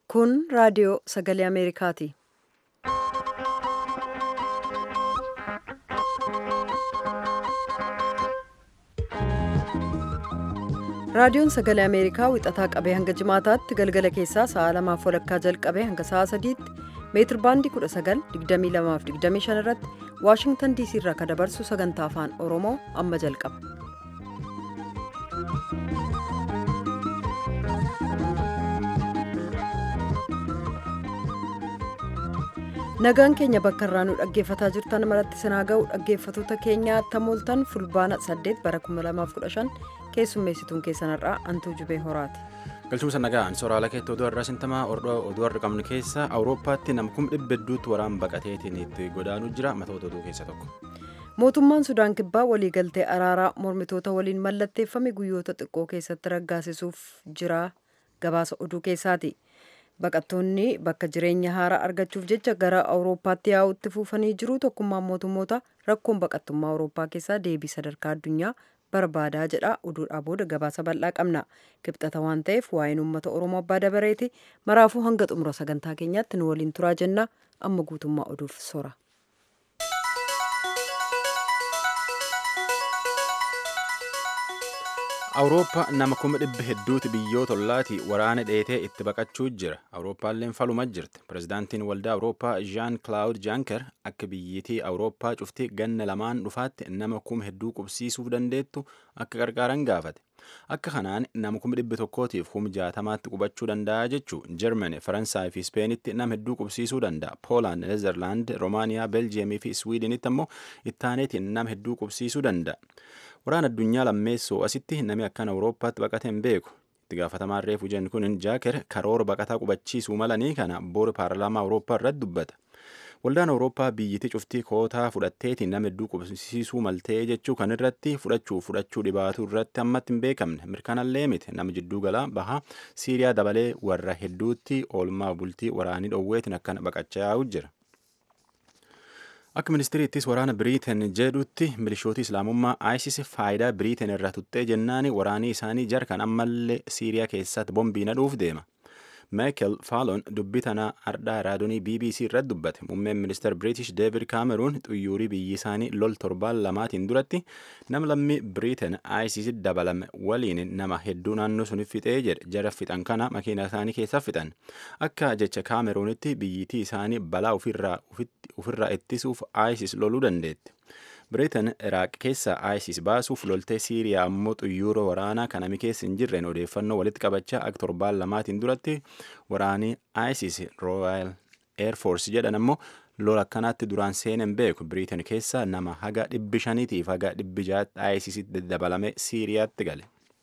Kun raadiyoo sagalee Ameerikaati. Raadiyoon sagalee Ameerikaa wixataa qabee hanga jimaataatti galgala keessaa sa'a lamaaf walakkaa jalqabee hanga sa'a sadiitti meetir baandii 19:22-25 irratti Waashingtan DC irraa kan dabarsu sagantaa afaan Oromoo amma jalqaba. Nagaan keenya bakka irraa nu dhaggeeffataa jirtan maratti sinaa ga'u dhaggeeffatoota keenya tamooltan fulbaana 8 bara 2015 keessummeessituun keessanarraa antuu jubee horaati. galchuun nagaan sooraalee keetti oduu har'aa sintamaa oduu har'a qabnu keessa awurooppaatti nama kuma dhibba hedduutti waraan baqateetiin itti godaanuu jira matoota oduu keessa tokko. mootummaan sudaan kibbaa waliigaltee araaraa mormitoota waliin mallatteeffame guyyoota xiqqoo keessatti raggaasisuuf jira gabaasa oduu keessaati. baqattoonni bakka jireenya haaraa argachuuf jecha gara awurooppaatti yaa'utti fufanii jiru tokkummaan mootummoota rakkoon baqattummaa awurooppaa keessaa deebii sadarkaa addunyaa barbaadaa jedha oduudhaa booda gabaasa bal'aa qabna kibxata waan ta'eef waa'een uummata oromoo abbaa dabareeti maraafuu hanga xumura sagantaa keenyaatti nu waliin turaa jenna amma guutummaa oduuf sora. awurooppaa nama kuma dhibba hedduuti biyyoota ollaati waraana dheetee itti baqachuu jira awurooppaalleen faluma jirti pirezidaantiin waldaa awurooppaa jaan kilaawud jaanker akka biyyittii awurooppaa cufti ganna lamaan dhufaatti nama kuma hedduu qubsiisuuf dandeettu akka gargaaran gaafate akka kanaan nama kuma dhibba tokkootiif kuma jaatamaatti qubachuu danda'a jechuu jarmani faransaay fi ispeenitti nama hedduu qubsiisuu danda'a poolaand neezerlaand roomaaniyaa beljiyeemii fi iswiidinitti ammoo ittaaneetiin nama hedduu qubsiisuu danda'a. waraana addunyaa lammeessoo asitti namni akkan awurooppaatti baqate hin beeku itti gaafatamaan reefu jennu kun jaaker karoora baqataa qubachiisuu malanii kana boora paarlaamaa awurooppaa irratti dubbata waldaan awurooppaa biyyittii cuftii kootaa fudhatteetiin nama hedduu qubsiisuu maltee jechuu kan irratti fudhachuu fudhachuu dhibaatuu irratti ammatti hin beekamne mirkanallee miti nama jidduu galaa bahaa siiriyaa dabalee warra hedduutti oolmaa bultii waraanii dhoowweetiin akkana baqachaa yaa'u jira. akka ministiriittis waraana biriiteen jedhutti milishooti islaamummaa isis faayidaa biriiteen irraa tuttee jennaani waraanii isaanii jarkan ammallee siiriyaa keessatti bombii nadhuuf deema meekel faalon dubbii tanaa ardhaa raadiyoo bbc irratti dubbate muummeen ministeer british deevid kaameruun xuyyuurii biyyi isaanii lol torbaan lamaatiin duratti nama lammii biriiteen isis dabalame waliin nama hedduu naannoo sun fixee jedhe jara fixan kana makiina isaanii keessa fixan akka jecha kaameruunitti biyyittii isaanii balaa ofirraa ittisuuf isis loluu dandeetti. biriitan iraaq keessa isis baasuuf loltee siiriyaa ammoo xuyyuura waraanaa kanami keessa hin jirreen odeeffannoo walitti qabachaa akka torbaan lamaatiin duratti waraanii isis royal air force jedhan ammoo lola akkanaatti duraan seenan beeku biriitan keessa nama haga dhibbi shaniitiif haga dhibbi jaatti isisitti dabalame siiriyaatti gale.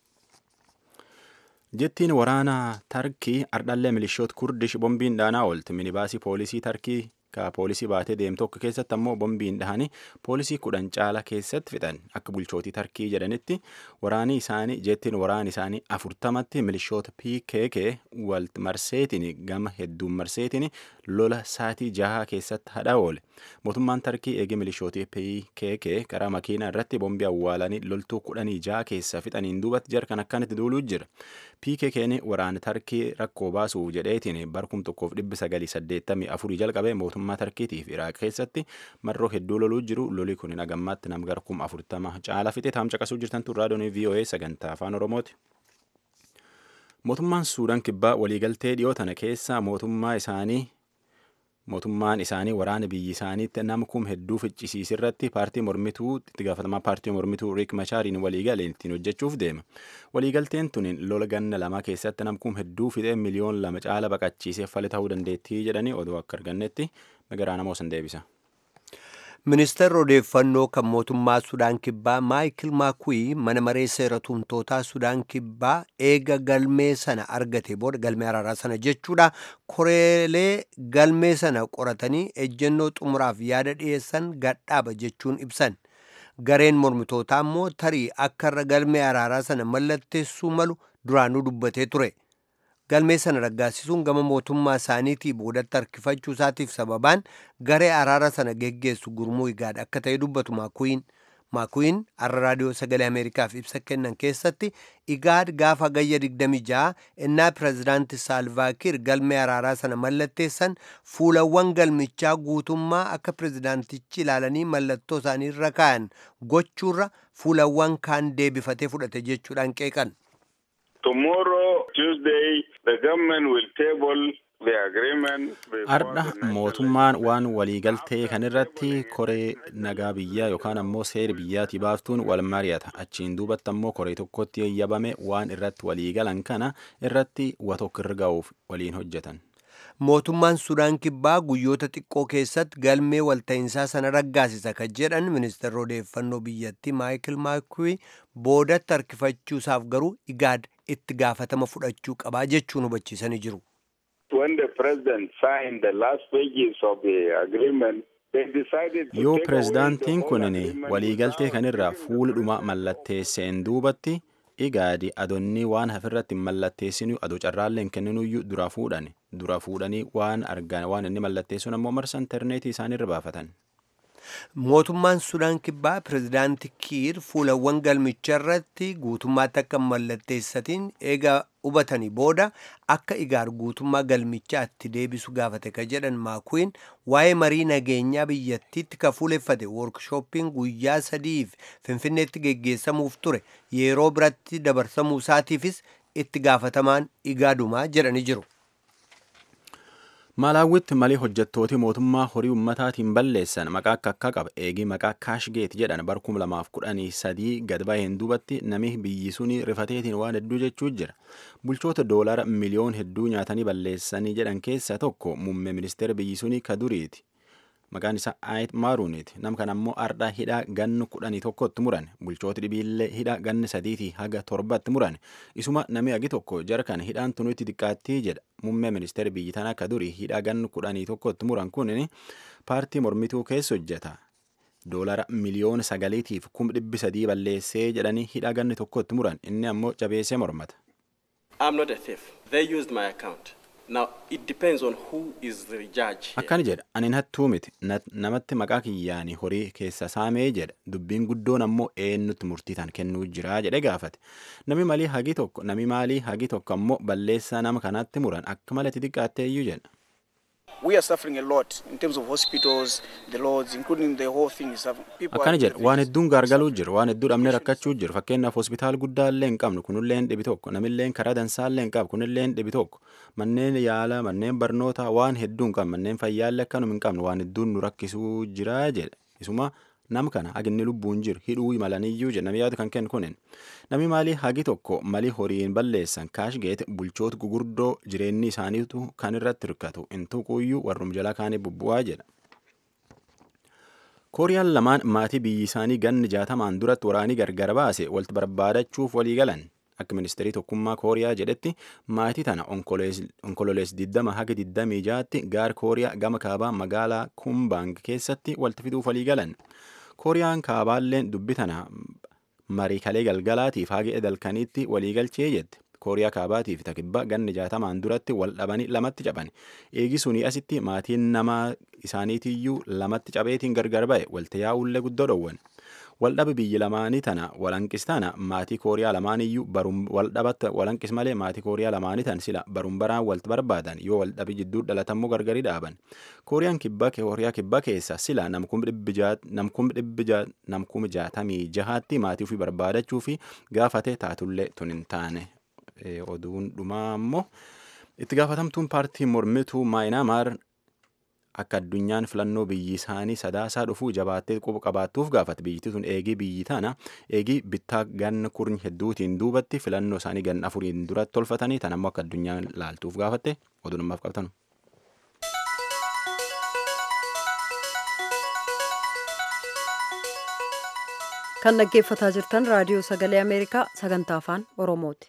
jettiin waraanaa tarkii ardhallee milishoota kurdish bombiin dhaanaa oolti minibaasii poolisii tarkii ka poolisii baatee deemu tokko keessatti ammoo bombiin dhahanii poolisii kudhan caala keessatti fixan akka bulchootii tarkii jedhanitti waraanii isaanii jettiin waraani isaanii afurtamatti milishoota pkk wal marseetiin gama hedduun marseetiin lola saatii jahaa keessatti hadha oole mootummaan tarkii eegee milishootii pkk karaa makiinaa irratti bombii awwaalanii loltuu kudhanii jaha keessa fixaniin duubatti jarkan akkanitti duuluu jira pkkn waraana tarkii rakkoo baasuuf jedheetiin barkum tokkoof dhibbi sagalii saddeettamii afurii jalqabee mootummaa tarkiitiif iraaq keessatti marroo hedduu loluu jiru loli kun nagammaatti nam gara kuma afurtama caala fixe taam caqasuu jirtantu raadiyoon voa sagantaa afaan oromooti. mootummaan suudaan kibbaa waliigaltee dhiyoo tana keessa mootummaa isaanii mootummaan isaanii waraana biyyi isaaniitti nama kum hedduu ficcisiisirratti paartii mormituu itti gaafatamaa paartii mormituu riik machaariin waliigaleen ittiin hojjechuuf deema waliigalteen tuniin lola ganna lamaa keessatti nam kum hedduu fixee miliyoon lama caala baqachiisee fali ta'uu dandeettii jedhanii oduu akka argannetti magaraa namoo san deebisa. ministeerri odeeffannoo kan mootummaa sudaan kibbaa maayikil maakuwii mana maree seera tumtootaa sudaan kibbaa eega galmee sana argate booda galmee araaraa sana jechuudha koreelee galmee sana qoratanii ejjennoo xumuraaf yaada dhiyeessan gadhaaba jechuun ibsan gareen mormitootaa immoo tarii akka irra galmee araaraa sana mallatteessuu malu duraanuu dubbatee ture. galmee sana raggaasisuun gama mootummaa isaaniitii boodatti harkifachuu isaatiif sababaan garee araara sana geggeessu gurmuu igaadha akka ta'e dubbatu maakuwiin maakuwiin har'a raadiyoo sagalee ameerikaaf ibsa kennan keessatti igaad gaafa gayya 26 innaa pirezidaanti saalvaakiir galmee araaraa sana mallatteessan fuulawwan galmichaa guutummaa akka pirezidaantichi ilaalanii mallattoo isaanii irra kaa'an gochuurra fuulawwan kaan deebifatee fudhate jechuudhaan qeeqan. Tomorrow, Tuesday, the government will table the agreement. before Ardha the National mootummaan waan waliigaltee kan irratti koree nagaa biyyaa yookaan ammoo seera biyyaatii baaftuun wal mari'ata. Achiin duubatti ammoo koree tokkotti eeyyamame waan irratti waliigalan kana irratti watokko irra ga'uuf waliin hojjetan. mootummaan sudaan kibbaa guyyoota xiqqoo keessatti galmee walta'iinsaa sana raggaasisa kan jedhan ministeerri odeeffannoo biyyattii maayikil maakuwii boodatti harkifachuusaaf garuu igaad itti gaafatama fudhachuu qabaa jechuun hubachiisanii jiru. When the president signed the last pages of the agreement, they decided to Yoo take away pirezidaantiin the whole kunin agreement waliigaltee without kanirraa giving fuuldhuma the mallatteesseen duubatti igaadi adonni waan hafirratti hin mallatteessinu ado carraallee hin kenninuyyuu dura fuudhan dura fuudhanii waan argan waan inni mallatteessun ammoo marsa intarneetii isaaniirra baafatan. mootummaan sudaan kibbaa pirezidaanti kiir fuulawwan galmicha irratti guutummaatti akka hin mallatteessatiin eega hubatanii booda akka igaad guutummaa galmichaa itti deebisu gaafate ka jedhan maakuwiin waa'ee marii nageenyaa biyyattiitti ka fuuleffate woorkshooppiin guyyaa sadiif finfinneetti geggeessamuuf ture yeroo biratti dabarsamuu isaatiifis itti gaafatamaan igaadumaa jedhanii jiru. Malaawwitti malee hojjettooti mootummaa horii ummataatiin balleessan maqaa akka akka qaba eegii maqaa kaashgeet jedhan bar 2013 gad baheen duubatti nami biyyi suni rifateetiin waan hedduu jechuu jira. Bulchoota doolara miliyoon hedduu nyaatanii balleessanii jedhan keessaa tokko muummee ministeera biyyi suni ka duriiti. Maqaan isaa Aayit Maaruuniiti. Nam kana ammoo ardhaa hidhaa gannu kudhanii tokkotti muran. Bulchooti dhibiillee hidhaa ganni sadiitii haga torbatti muran. Isuma nami agi tokko jara kana hidhaan tunutti xiqqaattii jedha. Muummee ministeera biyyi tanaa ka durii hidhaa gannu kudhanii tokkotti muran kunin paartii mormituu keessa hojjeta. Doolara miliyoona sagaliitiif kum dhibbi sadii balleessee jedhanii hidhaa ganni tokkotti muran. Inni ammoo jabeessee mormata. I'm not a thief. They used my account. Now, it depends on who is the judge. here. Akkana jedha anin hattuu miti Na- namatti maqaa kiyyaanii horii keessa saamee jedha dubbiin guddoon ammoo eenyutti murtii tan kennuu jira jedhe gaafate nami malii hagi tokko nami maalii hagi tokko ammoo balleessaa nama kanatti muran akka malatti xiqqaattee iyyuu jedha We are suffering a lot in terms of hospitals, the roads, including the whole thing is suffering. People akkana are jedha waan hedduun gaargaluu jiru waan hedduu dhabnee rakkachuu jiru fakkeenyaaf hospitaal guddaa illee hin qabnu kunilleen dhibi tokko namilleen karaa dansaa illee hin qabu kunilleen dhibi tokko manneen yaala manneen barnootaa waan hedduu hin qabnu manneen fayyaallee akkanuma hin qabnu waan hedduun nu rakkisuu jira jedha isuma nam kana haginni lubbuun jiru hidhuu malaniyyuu jedha nami yaadu kan kennu kunin nami maalii hagi tokko malii horiin balleessan kaashgeet bulchoota gugurdoo jireenyi isaaniitu kan irratti hirkatu hin tuquuyyuu warrum jalaa kaanii bubbu'aa jedha. kooriyaan lamaan maatii biyyi isaanii ganni jaatamaan duratti waraanii gargar baase walitti barbaadachuuf walii galan akka ministeerii tokkummaa kooriyaa jedhetti maatii tana onkololees 20 haga 26tti gaar kooriyaa gama kaabaa magaalaa kumbaang keessatti walitti fiduuf walii galan kooriyaan kaabaalleen dubbi tana marii kalee galgalaatiif haga edalkaniitti walii galchee jette kooriyaa kaabaatiif takibba ganni jaatamaan duratti wal dhabanii lamatti caban eegi sunii asitti maatiin nama isaaniitiyyuu lamatti cabeetiin gargar ba'e walta yaa'ullee guddoo dhowwan waldhabi biyyi lamaanii tana walanqis tana maatii kooriyaa lamaaniyyuu barum waldhabatta walanqis malee maatii kooriyaa lamaanii tan sila barum baraan walti barbaadan yoo waldhabi jidduu dhalatammoo gargari dhaaban kooriyaan kibbaa kooriyaa kibbaa keessa sila namkum namkum jaatamii jahaatti maatii ofii barbaadachuu fi gaafate taatullee tun hin taane oduun dhumaa ammoo itti gaafatamtuun paartii mormituu maayinaamaar akka addunyaan filannoo biyyi isaanii sadaasaa dhufuu jabaattee quba qabaattuuf gaafate biyyitti sun eegii biyyi tana eegii bittaa ganna kurni hedduutiin duubatti filannoo isaanii ganna afuriin duratti tolfatanii tan ammoo akka addunyaan laaltuuf gaafatte oduu namaaf qabtanu. kan dhaggeeffataa jirtan raadiyoo sagalee ameerikaa sagantaa afaan oromooti.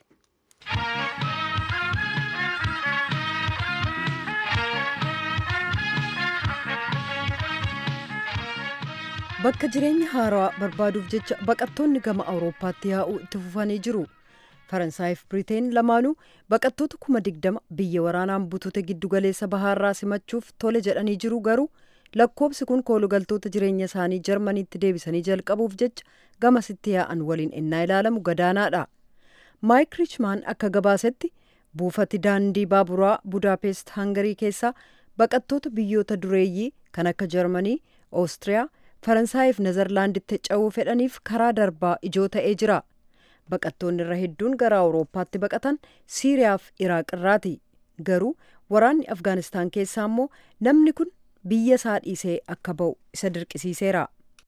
bakka jireenya haaraa barbaaduuf jecha baqattoonni gama awurooppaatti yaa'uu itti fufanii jiru faransaayif biriteen lamaanuu baqattoota kuma digdama biyya waraanaan butute giddugaleessa bahaarraa simachuuf tole jedhanii jiru garuu lakkoobsi kun koolugaltoota jireenya isaanii jarmaniitti deebisanii jalqabuuf jecha gamasitti yaa'an waliin innaa ilaalamu gadaanaadha maayik riichmaan akka gabaasetti buufati daandii baaburaa budaapest hangarii keessaa baqattoota biyyoota dureeyyii kan akka jarmanii oostiriyaa faransaayif nezerlaanditti ce'uu fedhaniif karaa darbaa ijoo ta'ee jira baqattoonni irra hedduun gara awurooppaatti baqatan siiriyaaf iraaq irraati garuu waraanni afgaanistaan keessaa immoo namni kun biyya isaa dhiisee akka ba'u isa dirqisiiseera.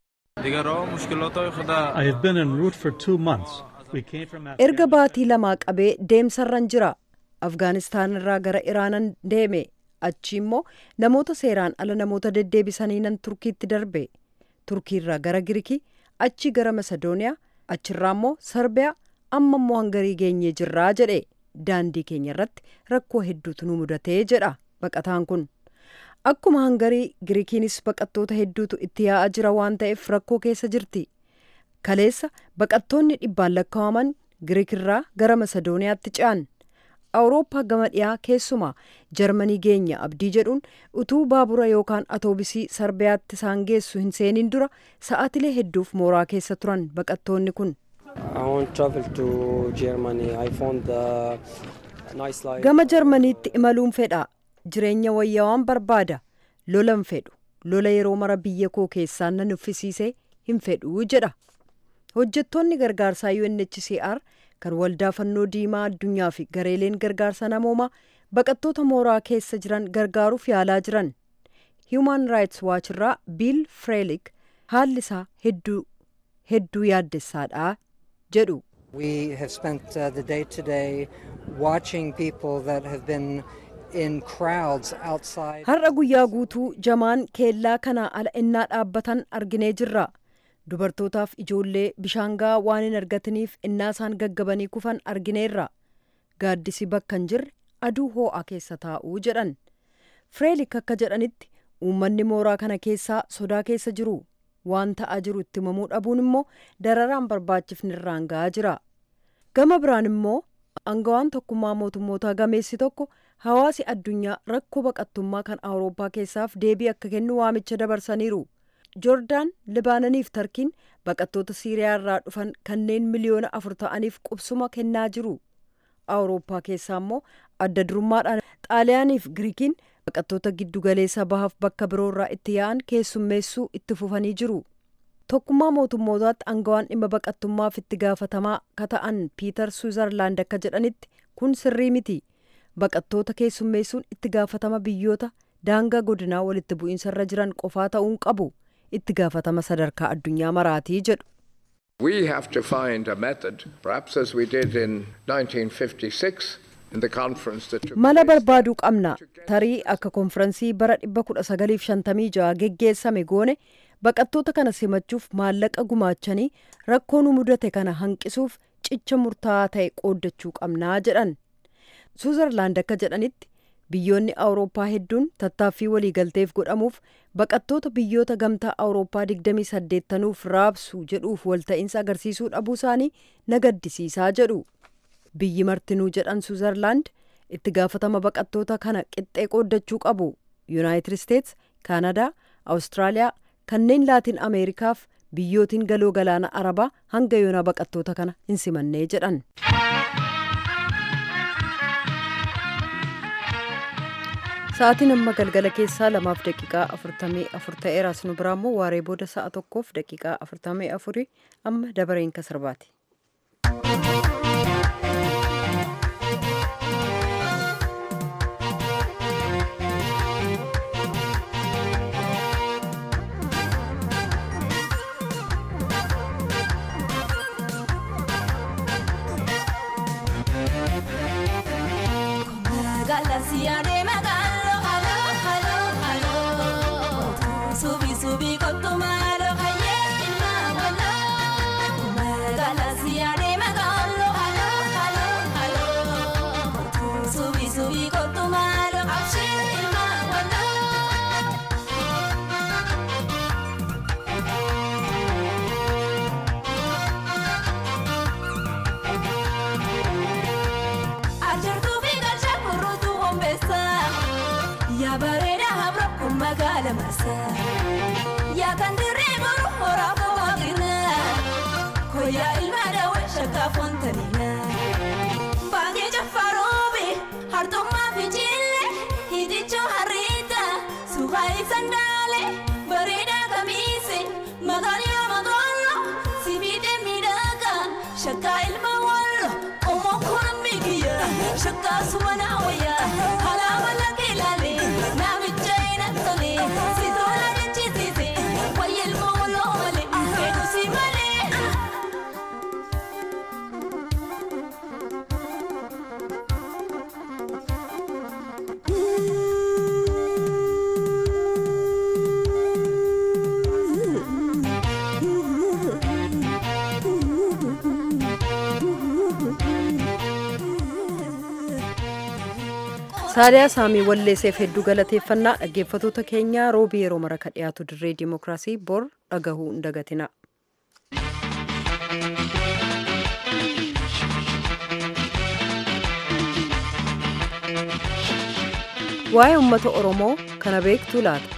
erga baatii lamaa qabee deemsarran jira afgaanistaan irraa gara iraanan deeme achi immoo namoota seeraan ala namoota deddeebisanii nan turkiitti darbe turkiirraa gara girikii achi gara masedooniyaa achirraa immoo sarbiyaa amma immoo hangarii geenyee jirraa jedhe daandii keenya irratti rakkoo hedduutu nu mudatee jedha baqataan kun akkuma hangarii girikiinis baqattoota hedduutu itti yaa'aa jira waan ta'eef rakkoo keessa jirti kaleessa baqattoonni dhibbaan lakkaa'aman giriikirraa gara masedooniyaatti ce'an awurooppaa gama dhiyaa keessumaa jarmanii geenya abdii jedhuun utuu baabura yookaan atoobisii sarbiyaatti isaan geessu hin seenin dura sa'aatilee hedduuf mooraa keessa turan baqattoonni kun. gama jarmaniitti imaluun fedha jireenya wayyaawaan barbaada lolan fedhu lola yeroo mara biyya koo keessaa nan uffisiisee hin fedhuu jedha hojjettoonni gargaarsaa UNHCR kan waldaa fannoo diimaa addunyaa fi gareeleen gargaarsa namoomaa baqattoota mooraa keessa jiran gargaaruuf yaalaa jiran human rights watch irraa biil freelik haalli isaa hedduu hedduu yaaddessaadha jedhu. We have spent uh, the day today watching people that have been in crowds outside. Har'a guyyaa guutuu jamaan keellaa kanaa ala innaa dhaabbatan arginee jirra. Dubartootaaf ijoollee bishaan gahaa waan hin argataniif innaa isaan gaggabanii kufan argineerra. Gaaddisi bakka hin jirre aduu hoo'a keessa taa'uu jedhan. Fireelik akka jedhanitti uummanni mooraa kana keessaa sodaa keessa jiru. waan ta'aa jiru itti himamuu dhabuun immoo dararaan barbaachifni irraan ga'aa jira gama biraan immoo angawaan tokkummaa mootummootaa gameessi tokko hawaasi addunyaa rakkoo baqattummaa kan awurooppaa keessaaf deebii akka kennu waamicha dabarsaniiru joordaan libaananiif tarkiin baqattoota siiriyaa irraa dhufan kanneen miliyoona afur ta'aniif qubsuma kennaa jiru awurooppaa keessaa immoo adda durummaadhaan xaaliyaaniif giriikiin baqattoota giddugaleessa bahaaf bakka biroorraa itti yaa'an keessummeessuu itti fufanii jiru tokkummaa mootummootaatti angawaan dhimma baqattummaaf itti gaafatamaa ka ta'an piitar suuzarlaand akka jedhanitti kun sirrii miti baqattoota keessummeessuun itti gaafatama biyyoota daangaa godinaa walitti bu'iinsarra jiran qofaa ta'uun qabu itti gaafatama sadarkaa addunyaa maraatii jedhu. We have to find a method, perhaps as we did in 1956. mala barbaaduu qabna tarii akka konfiraansii bara 1956 geggeessame goone baqattoota kana simachuuf maallaqa gumaachanii rakkoo nu mudate kana hanqisuuf cicha murtaa'aa ta'e qooddachuu qabnaa jedhan suuzarlaand akka jedhanitti biyyoonni awurooppaa hedduun tattaaffii waliigalteef godhamuuf baqattoota biyyoota gamtaa awurooppaa 28nuuf raabsu jedhuuf walta'iinsa agarsiisuu dhabuu isaanii na gaddisiisaa jedhu. biyyi martinuu jedhan suuzarlaand itti gaafatama baqattoota kana qixxee qooddachuu qabu yuunaayitid isteets kaanadaa awustiraaliyaa kanneen laatiin ameerikaaf biyyootiin galoo galaana arabaa hanga yoonaa baqattoota kana hin simannee jedhan. sa'aatiin amma galgala keessaa lamaaf daqiiqaa afurtamii afur ta'eera asinu biraa immoo waaree booda sa'a tokkoof daqiiqaa afurtamii afurii amma dabareen kan sirbaati. Galaxia magalo, halo, halo, halo. Subi, subi con tu mano, haye, ilma, wala. Galaxia magalo, halo, halo, halo. Subi, subi con tu mano, haye, ilma, wala. Ajar tu figa, chapurro tu bombesa. saaliyaa saamii walleesseef hedduu galateeffannaa dhaggeeffatoota keenyaa roobii yeroo mara ka dhiyaatu dirree dimookiraasii bor dhagahuu hin dagatina. waa'ee uummata oromoo kana beektuu laata.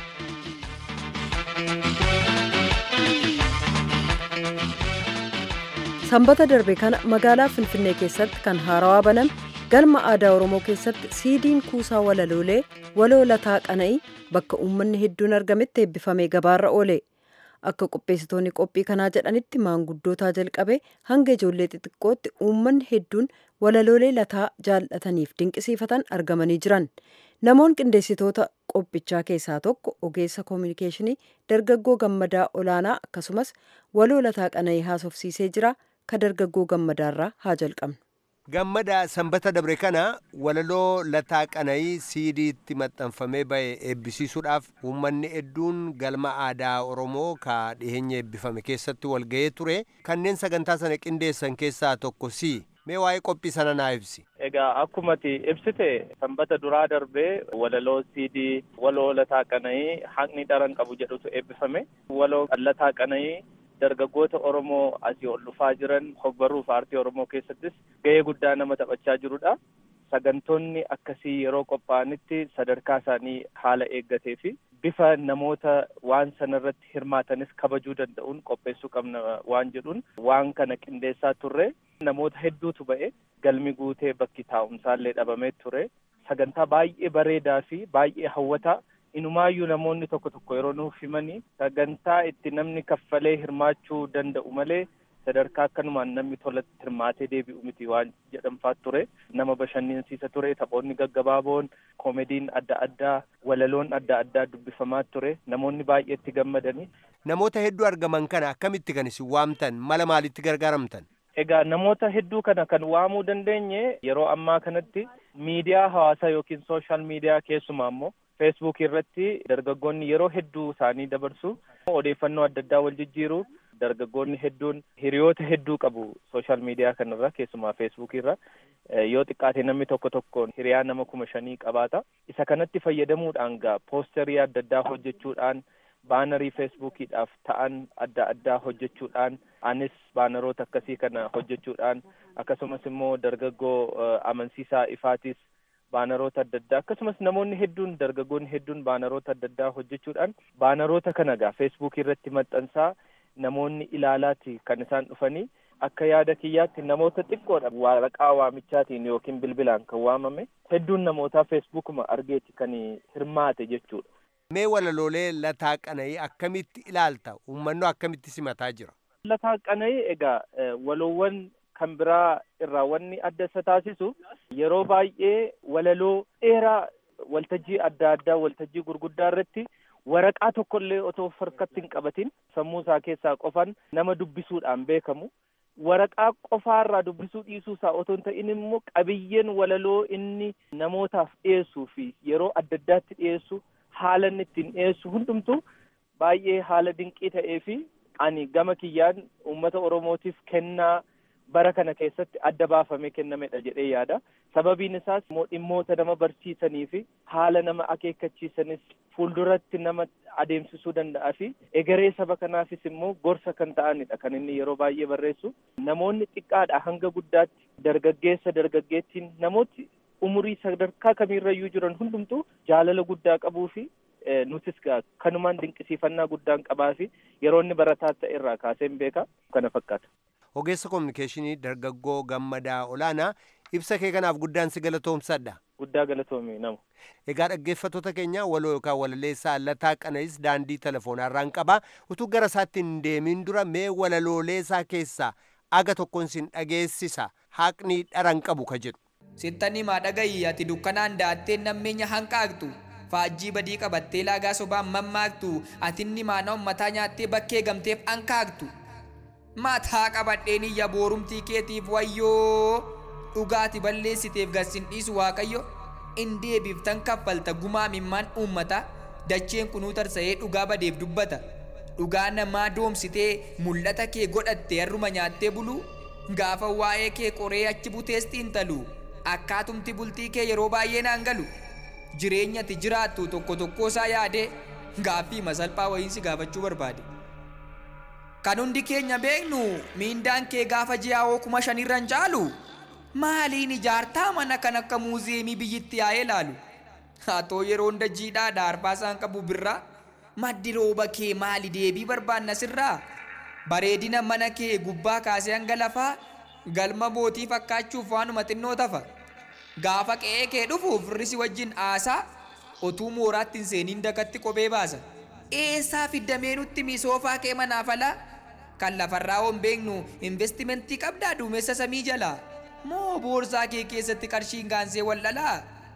sanbata darbe kana magaalaa finfinnee keessatti kan haarawaa baname galma aadaa oromoo keessatti siidiin kuusaa walaloolee waloo lataa qana'ii bakka uummanni hedduun argametti eebbifamee gabaarra oole akka qopheessitoonni qophii kanaa jedhanitti maanguddootaa jalqabe hanga ijoollee xixiqqootti uummanni hedduun walaloolee lataa jaallataniif dinqisiifatan argamanii jiran namoon qindeessitoota qophichaa keessaa tokko ogeessa koominikeeshinii dargaggoo gammadaa olaanaa akkasumas waloo lataa qana'ii haasofsiisee jira ka dargaggoo gammadaarraa haa jalqabnu. gammada sanbata dabre kana walaloo lataa qana'ii siidiitti maxxanfamee ba'e eebbisiisuudhaaf uummanni hedduun galma aadaa oromoo ka dhiheenya eebbifame keessatti walga'ee ture kanneen sagantaa sana qindeessan keessaa tokko si mee waa'ee qophii sana naa ibsi. Egaa akkumati ibsite sanbata duraa darbee walaloo siidii waloo lataa qana'ii haqni dharan qabu jedhutu eebbifame waloo lataa qana'ii dargaggoota Oromoo asii ol dhufaa jiran hogbaruuf aartii Oromoo keessattis gahee guddaa nama taphachaa jirudha. Sagantoonni akkasii yeroo qophaa'anitti sadarkaa isaanii haala eeggatee fi bifa namoota waan sanarratti hirmaatanis kabajuu danda'uun qopheessuu qabna waan jedhuun waan kana qindeessaa turre namoota hedduutu ba'e galmi guutee bakki taa'umsaallee dhabamee ture sagantaa baay'ee bareedaa fi baay'ee hawwataa inumaayyuu namoonni tokko tokko yeroo nuuf himanii sagantaa itti namni kaffalee hirmaachuu danda'u malee sadarkaa akkanumaan namni tolatti hirmaatee deebi'u miti waan jedhamfaa ture nama bashannansiisa ture taphoonni gaggabaaboon koomediin adda addaa walaloon adda addaa dubbifamaa ture namoonni baay'eetti gammadanii. namoota hedduu argaman kana akkamitti kan isin waamtan mala maalitti gargaaramtan. Egaa namoota hedduu kana kan waamuu dandeenye yeroo ammaa kanatti miidiyaa hawaasaa yookiin sooshaal miidiyaa keessumaa immoo feesbuuk irratti dargaggoonni yeroo hedduu isaanii dabarsu odeeffannoo adda addaa wal jijjiiru dargaggoonni hedduun hiriyoota hedduu qabu sooshaal miidiyaa kanarra keessumaa feesbuuk irra yoo xiqqaate namni tokko tokkoon hiriyaa nama kuma shanii qabaata isa kanatti fayyadamuudhaan gaa poosterii adda addaa hojjechuudhaan baanarii feesbuukiidhaaf ta'an adda addaa hojjechuudhaan anis baanaroota akkasii kana hojjechuudhaan akkasumas immoo dargaggoo amansiisaa ifaatis baanaroota adda addaa akkasumas namoonni hedduun dargaggoonni hedduun baanaroota adda addaa hojjechuudhaan baanaroota kana gaa feesbuukii irratti maxxansaa namoonni ilaalaati kan isaan dhufanii akka yaada kiyyaatti namoota xiqqoodha waraqaa waamichaatiin yookiin bilbilaan kan waamame hedduun namootaa feesbuukuma argeeti kan hirmaate jechuudha. Mee walaloolee lataa qana'ii akkamitti ilaalta? Uummanni akkamitti simataa jira? Lataa qana'ii egaa waloowwan kan biraa irraa wanni adda isa taasisu yeroo baay'ee walaloo dheeraa waltajjii adda addaa waltajjii gurguddaa irratti waraqaa tokkollee otoo harkatti hin qabatin sammuu isaa keessaa qofan nama dubbisuudhaan beekamu waraqaa qofaarraa dubbisuu dhiisuu isaa otoo hin ta'in immoo qabiyyeen walaloo inni namootaaf dhiyeessuu fi yeroo adda addaatti dhiyeessu haala inni ittiin dhiyeessu hundumtu baay'ee haala dinqii ta'ee fi ani gama kiyyaan uummata oromootiif kennaa bara kana keessatti adda baafamee kennamedha jedhee yaada sababiin isaas immoo dhimmoota nama barsiisanii fi haala nama akeekkachiisanis fuulduratti nama adeemsisuu danda'a fi egeree saba kanaafis immoo gorsa kan ta'anidha kan inni yeroo baay'ee barreessu namoonni xiqqaadha hanga guddaatti dargaggeessa dargaggeettiin namooti umurii sadarkaa kamiirrayyuu jiran hundumtuu jaalala guddaa qabuu fi nutis kanumaan dinqisiifannaa guddaan qabaa fi yeroo inni barataa ta'e irraa kaaseen beeka kana fakkaata. Ogeessa kominikeeshinii dargaggoo gammadaa olaanaa ibsa kee kanaaf guddaan si galatoomsadha. Guddaa galatoomii nama. Egaa dhaggeeffattoota keenya waloo yookaan walaleessaa lataa qana'is daandii telefoonarraan qaba. Utuu gara isaatti hin deemin dura mee walalooleesaa keessaa aga tokkoon sin dhageessisa haqni dharan qabu ka jedhu. Sittani maa dhagayi ati dukkanaan da'attee nammeenya hanqaaqxu. Faajjii badii qabattee laagaa sobaan mammaaktu atinni maana ummataa nyaattee bakkee gamteef hanqaaqtu. Mataa qabadheen iyya boorumtii keetiif wayyoo dhugaati balleessiteef garsin dhiisu waaqayyo in deebiiftan kaffalta gumaa mimmaan uummata dacheen kunuu tarsa'ee dhugaa badeef dubbata dhugaa namaa doomsitee mul'ata kee godhatte harruma nyaattee bulu gaafa waa'ee kee qoree achi butees xiinxalu akkaatumti bultii kee yeroo baay'ee naan galu jireenyatti jiraattu tokko tokko isaa yaadee gaaffii masalphaa wayiinsi gaafachuu barbaade. Kan hundi keenya beeknu miindaan kee gaafa ji'aa kuma shanirra hin caalu maaliin ijaartaa mana kan akka muuziyeemii biyyitti yaa'ee laalu. Haa ta'u yeroo hunda jiidhaa dhaarbaa isaan qabu birraa maddi rooba kee maali deebii barbaanna sirraa bareedina mana kee gubbaa kaasee hanga lafaa galma mootii fakkaachuuf waanuma xinnoo tafa gaafa qe'ee kee dhufuuf firrisi wajjin aasaa otuu mooraatti hin seeniin dakatti kophee baasa eessaa fiddamee nutti misoofaa kee manaaf alaa kan lafarraa hon beeknu investimentii qabdaa duumessa samii jalaa moo boorsaa kee keessatti qarshiin gaansee wallalaa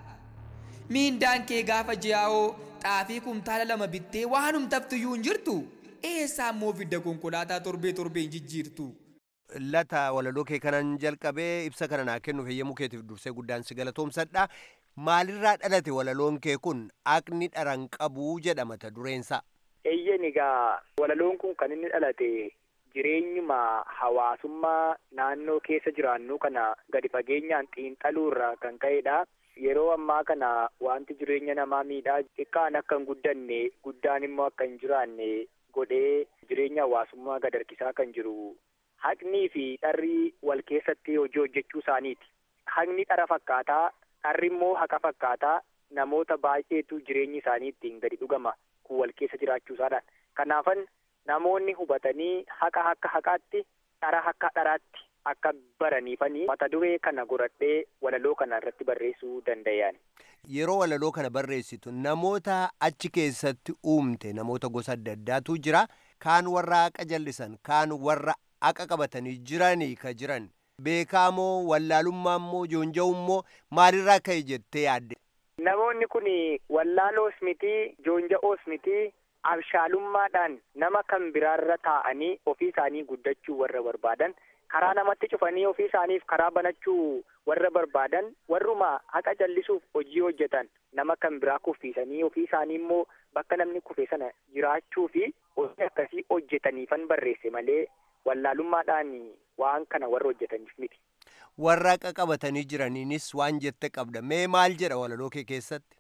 miindaan kee gaafa ji'aa'oo xaafii kumtaala lama bittee waanum taftiyyuu hin jirtu eessaa immoo fidda konkolaataa torbee torbee hin jijjiirtu. Lata walaloo kee kanan jalqabee ibsa kana naa kennuuf heeyyamuu keetiif dursee guddaan si galatoomsadha. Maalirraa dhalate walaloon kee kun aqni dharan qabuu jedha mata dureensa. Eeyyen egaa walaloon kun kan inni dhalate jireenyuma hawaasummaa naannoo keessa jiraannu kana gadi fageenyaan xiinxaluu irraa kan ka'edha. Yeroo ammaa kana wanti jireenya namaa miidhaa xiqqaan akka hin guddanne guddaan immoo akka hin jiraanne godhee jireenya hawaasummaa gad harkisaa kan jiru haqnii fi dharri wal keessatti hojii hojjechuu isaaniiti. Haqni dhara fakkaataa, dharri immoo haqa fakkaataa namoota baay'eetu jireenyi isaanii ittiin gadi dhugama kun wal keessa jiraachuu isaadhaan. Kanaafan namoonni hubatanii haqa akka haqaatti, dhara akka dharaatti akka baraniifanii mata duree kana godhadhee walaloo kana irratti barreessuu danda'an. Yeroo walaloo kana barreessitu namoota achi keessatti uumte namoota gosa adda addaatu jira. Kaan warra haqa jallisan, kaan warra haqa qabatanii jiranii ka jiran. Beekaamoo wallaalummaa immoo joonja'u immoo maalirraa ka'e jettee yaadde? Namoonni kun wallaaloos miti joonja'oos miti abshaalummaadhaan nama kan biraarra taa'anii ofii isaanii guddachuu warra barbaadan karaa namatti cufanii ofii isaaniif karaa banachuu warra barbaadan warruma haqa jallisuuf hojii hojjetan nama kan biraa kuffiisanii ofii isaanii immoo bakka namni kufe sana jiraachuu fi hojii akkasii hojjetaniifan barreesse malee wallaalummaadhaan waan kana warra hojjetaniif miti. Warra haqa qabatanii jiraniinis waan jette qabda. Mee maal jedha walaloo kee keessatti?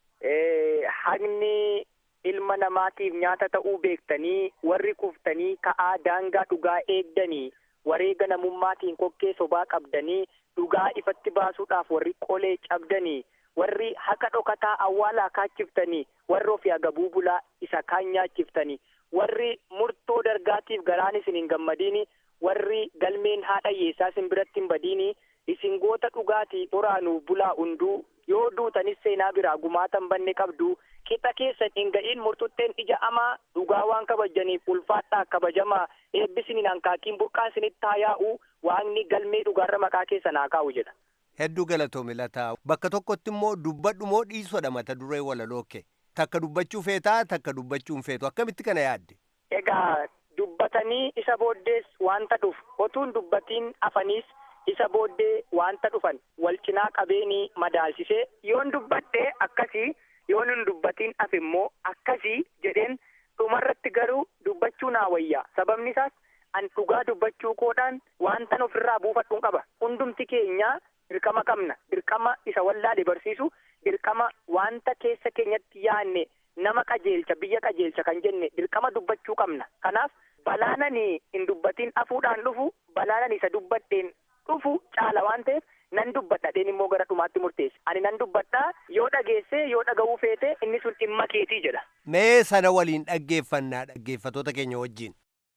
Haqni ilma namaatiif nyaata ta'uu beektanii warri kuftanii ka'aa daangaa dhugaa eegdanii wareega namummaatiin kokkee sobaa qabdanii dhugaa ifatti baasuudhaaf warri qolee cabdanii warri haqa dhokataa awwaalaa kaachiftanii warri ofii agabuu bulaa isa kaan nyaachiftanii warri murtoo dargaatiif garaan isin hin gammadiini warri galmeen haadha hiyyeessaa isin biratti hin badiini isin goota dhugaatii xoraanuuf bulaa hunduu yoo duutanis seenaa biraa gumaatan banne qabdu qixa keessan hin ga'iin murtutteen ija amaa dhugaa waan kabajaniif ulfaadhaa kabajamaa eebbisiniin hankaakiin burqaa isinitti haa yaa'u waaqni galmee dhugaarra maqaa keessan haa kaa'u jedha. Hedduu galatoome lataa bakka tokkotti immoo dubbadhu moo dhiisodha mata duree walaloo kee takka dubbachuu feetaa takka dubbachuu hin feetu akkamitti kana yaadde. Egaa dubbatanii isa booddees wanta dhufu otuun dubbatiin afaniis isa booddee wanta dhufan wal cinaa qabeenii madaalsisee yoon dubbadhee akkasii yoon hin dubbatiin hafe immoo akkasii jedheen dhumarratti garuu dubbachuu naa wayyaa sababni isaas an dhugaa dubbachuu koodhaan wantan ofirraa buufadhuun qaba hundumti keenya dirqama qabna dirqama isa wallaale barsiisu dirqama wanta keessa keenyatti yaanne nama qajeelcha biyya qajeelcha kan jenne dirqama dubbachuu qabna kanaaf balaanani hin dubbatiin hafuudhaan dhufu balaanani isa dubbadheen dhufu caala waan ta'eef nan dubbadhadheen immoo gara dhumaatti murteesse ani nan dubbadhaa yoo dhageesse yoo dhaga'uu feete inni sun dhimma keetii jedha. Mee sana waliin dhaggeeffannaa dhaggeeffatoota keenya wajjin.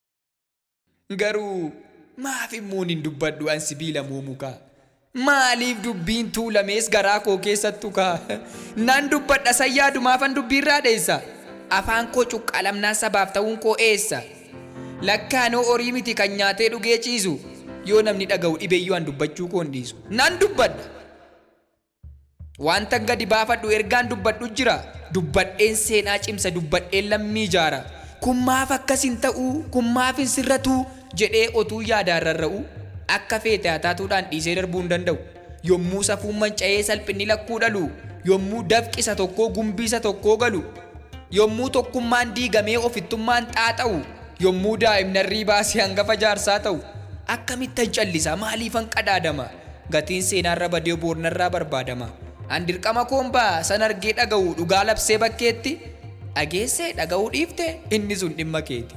Garuu maaf immoo hin dubbadhu an sibiila muumukaa? Maaliif dubbiin tuulamees garaa koo keessattu kaa? Nan dubbadha sayyaadumaafan dubbiirraa dheessa. Afaan koo cuqqaalamnaa sabaaf ta'uun koo eessa? Lakkaanoo horii miti kan nyaatee dhugee ciisu. yoo namni dhaga'u dhibeeyyuu an dubbachuu koo hin dhiisu nan dubbadha wanta gadi baafadhu ergaan dubbadhu jira dubbadheen seenaa cimsa dubbadheen lammii ijaara kun maaf akkas hin ta'u kun maaf hin sirratu jedhee otuu yaadaan rarra'u akka feete hataatuudhaan dhiisee darbuu hin danda'u yommuu safuun manca'ee salphinni lakkuu dhalu yommuu dafqisa tokkoo gumbiisa tokkoo galu yommuu tokkummaan diigamee ofittummaan xaaxa'u yommuu daa'imnarrii baasee hangafa jaarsaa ta'u akkamittan callisa maaliifan qadaadama gatiin seenaarra badee boornarraa barbaadama an dirqama koombaa san argee dhaga'u dhugaa labsee bakkeetti dhageessee dhaga'uu dhiifte inni sun dhimma keeti.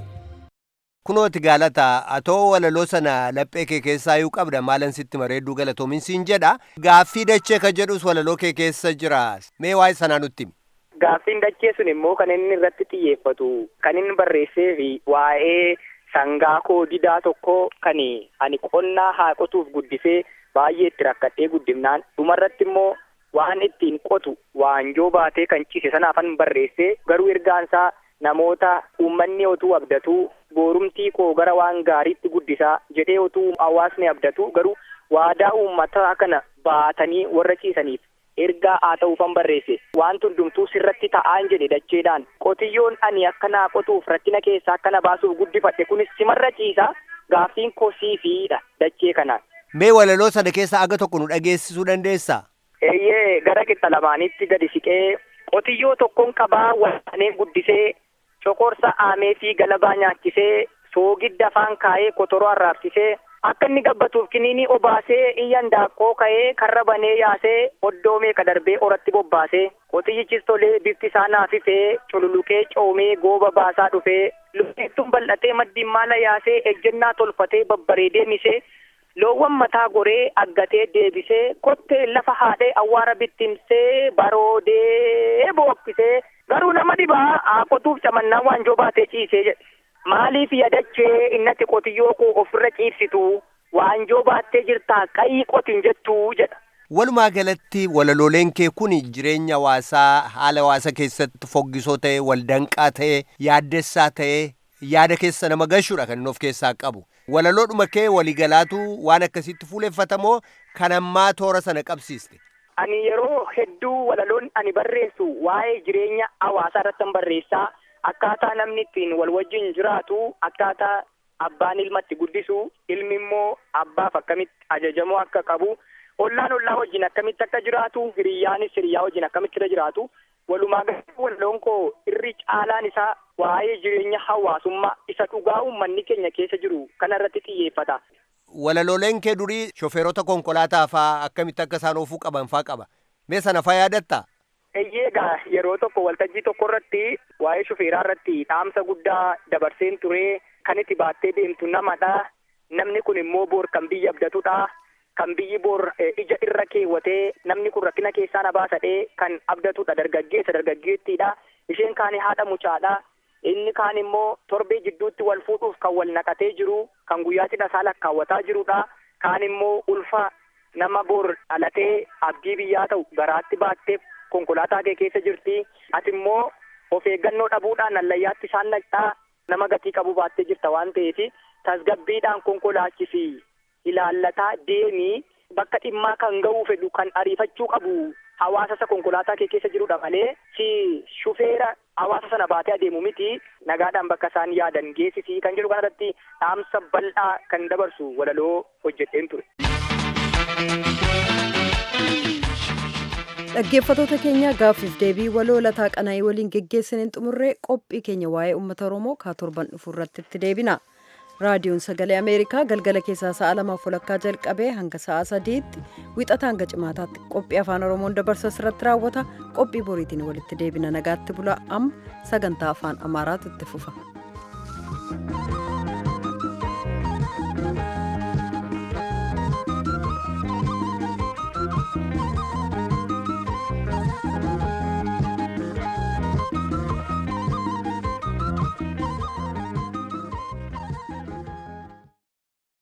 kunooti gaalataa atoo walaloo sana laphee kee keessaa iyyuu qabda maalan sitti mareedduu galatoomin siin jedha gaaffii dachee ka jedhus walaloo kee keessa jira mee waa'ee sanaa nutti himi. Gaaffiin dachee sun immoo kan inni irratti xiyyeeffatu kan inni barreessee fi waa'ee sangaa koo didaa tokko kan ani qonnaa haa qotuuf guddisee baay'ee itti rakkadhee guddifnaan dhumarratti immoo waan ittiin qotu waanjoo baatee kan ciise sanaafan barreessee garuu ergaansaa namoota uummanni otuu abdatuu boorumtii koo gara waan gaariitti guddisaa jedhee otuu hawaasni abdatu garuu waadaa uummataa kana baatanii warra ciisaniif ergaa haa ta'uufan barreesse waan hundumtuu sirratti ta'aan jedhe dacheedhaan qotiyyoon ani akka naa qotuuf rakkina keessaa akka na baasuuf guddifadhe kunis simarra ciisa gaaffiin koo siifiidha dachee kanaan. mee walaloo sana keessa aga tokko nu dhageessisuu dandeessaa. eeyyee gara qixa lamaanitti gadi siqee qotiyyoo tokkoon qabaa walaanee guddisee cokorsa aamee fi galabaa nyaachisee soogidda afaan kaa'ee kotoroo arraabsisee akka inni gabbatuuf kiniinii obaasee iyyan daaqqoo ka'ee karra banee yaasee oddoo meeqa darbee oratti bobbaasee qotiyyichis tolee bifti isaa naafifee cululuqee coomee gooba baasaa dhufee lukkeettuun bal'atee maddiin maala yaasee ejjennaa tolfatee babbareedee misee loowwan mataa goree aggatee deebisee kottee lafa haadhee awwaara bittimsee baroodee bookkisee garuu nama dhibaa haa qotuuf camannaa waanjoo baatee ciisee jedhe maaliif yadachee innatti qotiyyoo koo ofirra ciibsitu waanjoo baattee jirtaa qayii qotin jettuu jedha. Walumaa galatti walalooleen kee kun jireenya hawaasaa haala hawaasa keessatti foggisoo ta'e waldanqaa ta'e yaaddessaa ta'e yaada keessa nama gashuudha kan inni of keessaa qabu. Walaloodhuma kee waligalaatu waan akkasitti fuuleffatamoo kan ammaa toora sana qabsiiste. Ani yeroo hedduu walaloon ani barreessu waa'ee jireenya hawaasaa irratti barreessaa akkaataa namni ittiin wal wajjin jiraatu akkaataa abbaan ilmatti guddisu ilmi immoo abbaaf akkamitti ajajamoo akka qabu ollaan ollaa wajjin akkamitti akka jiraatu hiriyyaanis hiriyyaa wajjin akkamitti irra jiraatu walumaa galatti walaloon koo irri caalaan isaa waa'ee jireenya hawaasummaa isa dhugaa uummanni keenya keessa jiru kana irratti xiyyeeffata. Walalooleen kee durii shofeerota konkolaataa faa akkamitti akka isaan oofuu qaban faa qaba. Mee sana faa yaadatta? Egaa yeroo tokko waltajjii tokko irratti waa'ee shofeeraa irratti dhaamsa guddaa dabarseen ture kan itti baattee deemtu namadha. Namni kun immoo boor kan biyya abdatudha. Kan biyyi boor ija irra keewwatee namni kun rakkina keessaa na baasadhee kan abdatudha dargaggeessa dargaggeettiidha. Isheen kaan haadha mucaadha. Inni kaan immoo torbee jidduutti wal fuudhuuf kan wal naqatee jiru kan guyyaa cidha isaa lakkaawwataa jirudha. Kaan immoo ulfa nama boor dhalatee abdii biyyaa ta'u garaatti baattee konkolaataa kee keessa jirti. Ati immoo of eeggannoo dhabuudhaan allayyaatti isaan naqxaa nama gatii qabu baattee jirta waan ta'eef tasgabbiidhaan konkolaachisi ilaallataa deemii bakka dhimmaa kan ga'uu fedhu kan ariifachuu qabu hawaasa isa konkolaataa kee keessa jirudha malee si shufeera hawaasa sana baatee adeemu miti nagaadhaan bakka isaan yaadan geessisii kan jedhu kanarratti dhaamsa bal'aa kan dabarsu walaloo hojjedheen ture. dhaggeeffatoota keenya gaaffiif deebii waloo lataa qanaa'ii waliin geggeessaniin xumurree qophii keenya waa'ee uummata oromoo kaa torban dhufu irratti itti deebina raadiyoon sagalee ameerikaa galgala keessaa sa'a lamaaf walakkaa jalqabee hanga sa'a sadiitti wixata hanga cimaataatti qophii afaan oromoon dabarsa irratti raawwata qophii boriitiin walitti deebina nagaatti bula amma sagantaa afaan amaaraatu itti fufa.